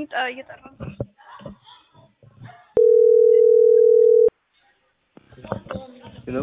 ጠ- እየጠራ ነው። ሄሎ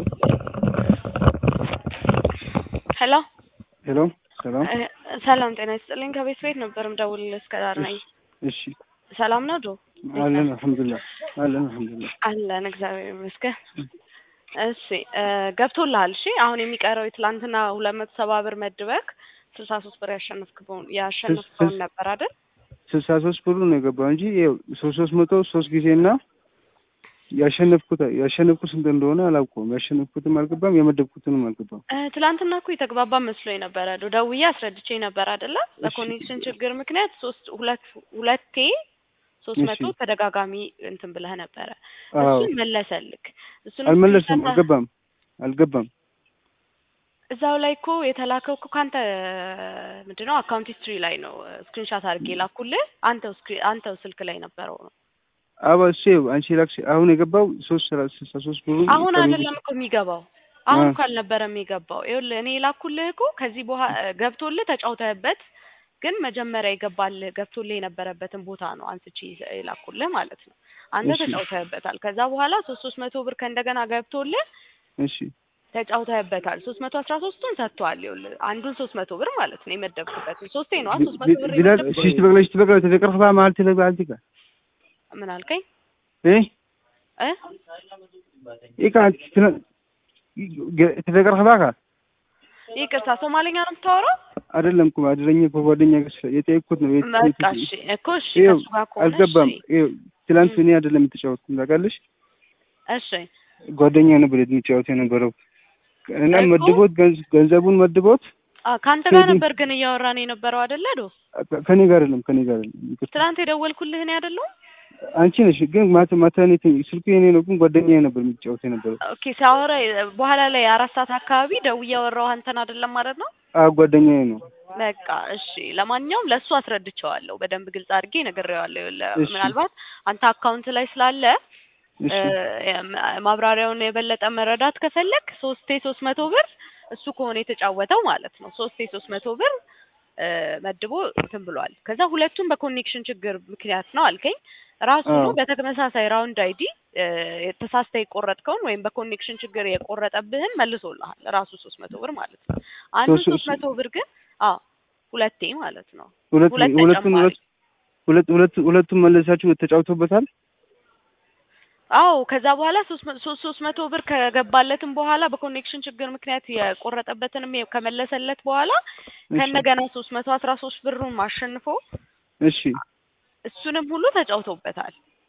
ሄሎ ሄሎ ሰላም እ፣ ሰላም ጤና ይስጥልኝ። ከቤት ቤት ነበር ምደውልልህ እስከ ዳር ነኝ። እሺ ሰላም ነው ዶ አለን አልሐምዱሊላህ አለን አልሐምዱሊላህ አለን እግዚአብሔር ይመስገን። እሺ እ፣ ገብቶልሃል? እሺ አሁን የሚቀረው የትላንትና ሁለት መቶ ሰባ ብር መድበክ ስልሳ ሶስት ብር ያሸነፍክበውን ያሸነፍከውን ነበር አይደል? ስልሳ ሶስት ብሩ ነው የገባው እንጂ ይኸው ሶስት ሶስት መቶ ሶስት ጊዜና ያሸነፍኩት ያሸነፍኩት ስንት እንደሆነ አላውቀውም። ያሸነፍኩትም አልገባም የመደብኩትንም አልገባም። እ፣ ትላንትና እኮ የተግባባ መስሎኝ ነበረ። ዶ ደውዬ አስረድቼ ነበር አይደለ? በኮኔክሽን ችግር ምክንያት ሶስት ሁለት ሁለቴ ሶስት እሺ። መቶ ተደጋጋሚ እንትን ብለህ ነበረ። አዎ እሱን መለሰልክ። እሱን አልመለስም፣ አልገባም አልገባም። እዛው ላይ እኮ የተላከው እኮ ከአንተ ምንድነው አካውንት ሂስትሪ ላይ ነው ስክሪንሻት አድርጌ ላኩልህ። አንተው ስክሪ አንተው ስልክ ላይ ነበረው ነው። አባ እሱ ይኸው አንቺ ላክሽ አሁን የገባው ሶስት ሰላ- ስልሳ ሶስት ብሩ አሁን ቀሪ- አይደለም እኮ የሚገባው አሁን አ። እኮ አልነበረም የሚገባው። ይኸውልህ እኔ የላኩልህ እኮ ከዚህ በኋላ ገብቶልህ ተጫውተህበት፣ ግን መጀመሪያ የገባልህ ገብቶልህ የነበረበትን ቦታ ነው አንስቼ የላኩልህ ማለት ነው። አንተ እሺ። ተጫውተህበታል። ከዛ በኋላ ሶስት ሶስት መቶ ብር ከእንደገና ገብቶልህ እሺ ተጫውተህበታል። ሶስት መቶ አስራ ሶስቱን ሰጥቷል። ይኸውልህ አንዱን ሶስት መቶ ብር ማለት ነው የመደብክበትን ሶስቴ ነው ሶስት መቶ ብር ቢላል የመደብኩት። ሽሽት በቅለ ሽሽት በቅለ ተደቀርፋ ማለት ተለባልቲ ጋ ምን አልከኝ እ እ ኢካ ተደቀርፋ ጋ ይቅርታ ሶማሌኛ ነው የምታወራው? አይደለም እኮ አድረኝ እኮ ጓደኛ ጋር ስለ- የጠየቅኩት ነው የት- የት- በቃ እሺ እኮ እሺ ይኸው ከሱ ጋር ከሆነ አልገባም። እሺ ይኸው ትላንት እኔ አይደለም የተጫወትኩት ታውቃለሽ፣ እሺ ጓደኛ ነበር የሚጫወት የነበረው እና እኮ- መድቦት ገንዝ- ገንዘቡን መድቦት አ ከአንተ ጋር ቴዲ- ነበር ግን እያወራን የነበረው አይደለ ዶ ከኔ ጋር አይደለም ከኔ ጋር አይደለም ይቅርታ። ትናንት የደወልኩልህ እኔ አይደለሁም? አንቺ ነሽ ግን ማታ ማታ እኔ ተ- ስልኩ የኔ ነው ግን ጓደኛ ነበር የሚጫወት የነበረው ኦኬ ሲያወራ በኋላ ላይ አራት ሰዓት አካባቢ ደውዬ ያወራው አንተን አይደለም ማለት ነው? አ ጓደኛዬ ነው በቃ እሺ። ለማንኛውም ለእሱ አስረድቼዋለሁ በደንብ ግልጽ አድርጌ ነግሬዋለሁ። ይኸውልህ እሺ። ምናልባት አንተ አካውንት ላይ ስላለ እሺ እ፣ ማብራሪያውን የበለጠ መረዳት ከፈለግ ሶስቴ ሶስት መቶ ብር እሱ ከሆነ የተጫወተው ማለት ነው። ሶስቴ ሶስት መቶ ብር እ፣ መድቦ እንትን ብሏል። ከዛ ሁለቱም በኮኔክሽን ችግር ምክንያት ነው አልከኝ። ራሱ አዎ። በተመሳሳይ ራውንድ አይዲ ተሳስተ የቆረጥከውን ወይም በኮኔክሽን ችግር የቆረጠብህን መልሶልሃል ራሱ ሶስት መቶ ብር ማለት ነው። አንዱ ሶስት- ሶስት መቶ ብር ግን አዎ ሁለቴ ማለት ነው። ሁለት ሁለት ሁለቱን ተጨማሪ ሁለት ሁለት ሁለት ሁለቱን መለሳችሁ ተጫውቶበታል። አዎ ከዛ በኋላ ሶስት መ- ሶስት ሶስት መቶ ብር ከገባለትም በኋላ በኮኔክሽን ችግር ምክንያት የቆረጠበትንም የ- ከመለሰለት በኋላ እሺ ከእንደገና ሶስት መቶ አስራ ሶስት ብሩን አሸንፎ እሺ እሱንም ሁሉ ተጫውቶበታል።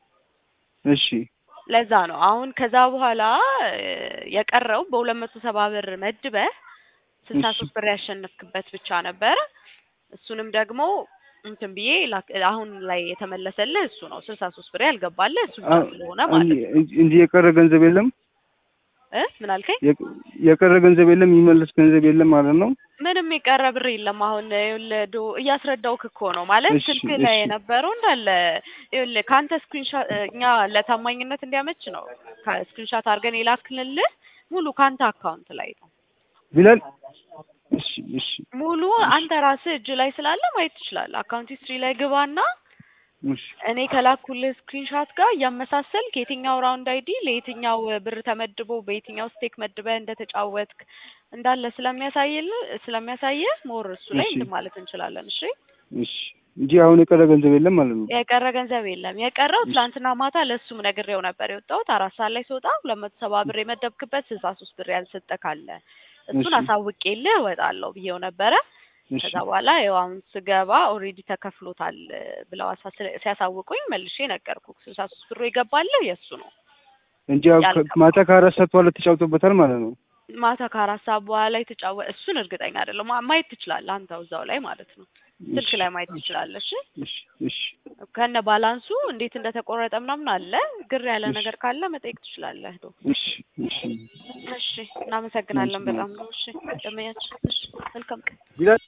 እሺ ለዛ ነው አሁን ከዛ በኋላ እ፣ የቀረው በሁለት መቶ ሰባ ብር መድበህ ስልሳ እሺ። ሶስት ብር ያሸነፍክበት ብቻ ነበረ። እሱንም ደግሞ እንትን ብዬ ላክ- አሁን ላይ የተመለሰልህ እሱ ነው። ስልሳ ሶስት ብር ያልገባልህ እሱ ብቻ አ- ስለሆነ ማለት ነው። እንጂ እንጂ የቀረ ገንዘብ የለም። እ ምን አልከኝ? የቀ- የቀረ ገንዘብ የለም። የሚመለስ ገንዘብ የለም ማለት ነው። ምንም የቀረ ብር የለም። አሁን ይኸውልህ ዶ እያስረዳውክ እኮ ነው ማለት እሺ፣ ስልክ ላይ እሺ። የነበረው እንዳለ ይኸውልህ ከአንተ ስክሪንሻት እኛ ለታማኝነት እንዲያመች ነው ስክሪንሻት አድርገን የላክንልህ ሙሉ ከአንተ አካውንት ላይ ነው ቢላል እሺ እሺ ሙሉ አንተ ራስህ እጅ ላይ ስላለ ማየት ትችላለህ። አካውንት ሂስትሪ ላይ ግባና እሺ እኔ ከላኩልህ ስክሪንሻት ጋር እያመሳሰልክ የትኛው ራውንድ አይዲ ለየትኛው ብር ተመድቦ በየትኛው ስቴክ መድበህ እንደተጫወትክ እንዳለ ስለሚያሳይልህ ስለሚያሳይህ ሞር እሱ ላይ እሺ። እንትን ማለት እንችላለን። እሺ እሺ እንጂ አሁን የቀረ ገንዘብ የለም ማለት ነው። የቀረ ገንዘብ የለም። የቀረው እሺ። ትላንትና ማታ ለእሱም ነግሬው ነበር የወጣሁት አራት ሰዓት ላይ ስወጣ ሁለት መቶ ሰባ ብር የመደብክበት ስልሳ ሶስት ብር ያልሰጠ ካለ እሱን እሺ። አሳውቄልህ እወጣለሁ ብዬው ነበረ። እሺ ከዛ በኋላ ያው አሁን ስገባ ኦልሬዲ ተከፍሎታል ብለው አሳ- ስለ- ሲያሳውቁኝ መልሼ ነገርኩ። ስልሳ ሶስት ብሩ የገባልህ የእሱ ነው። እንጂ አሁን ከ- ያልገባ። ማታ ከአራት ሰዓት በኋላ ተጫውቶበታል ማለት ነው። ማታ ከአራት ሰዓት በኋላ የተጫወ እሱን እርግጠኛ አይደለም። ማ- ማየት ትችላለህ አንተው እዛው ላይ ማለት ነው። ስልክ እሺ ላይ ማየት ትችላለህ። እሺ እሺ እሺ ከነ ባላንሱ እንዴት እንደተቆረጠ ምናምን አለ። ግር ያለ እሺ። ነገር ካለ መጠየቅ ትችላለህ። ዶ እሺ እሺ እሺ፣ እናመሰግናለን እሺ። በጣም ነው። እሺ፣ ደመያችን። እሺ፣ መልካም ቀን። ቢላል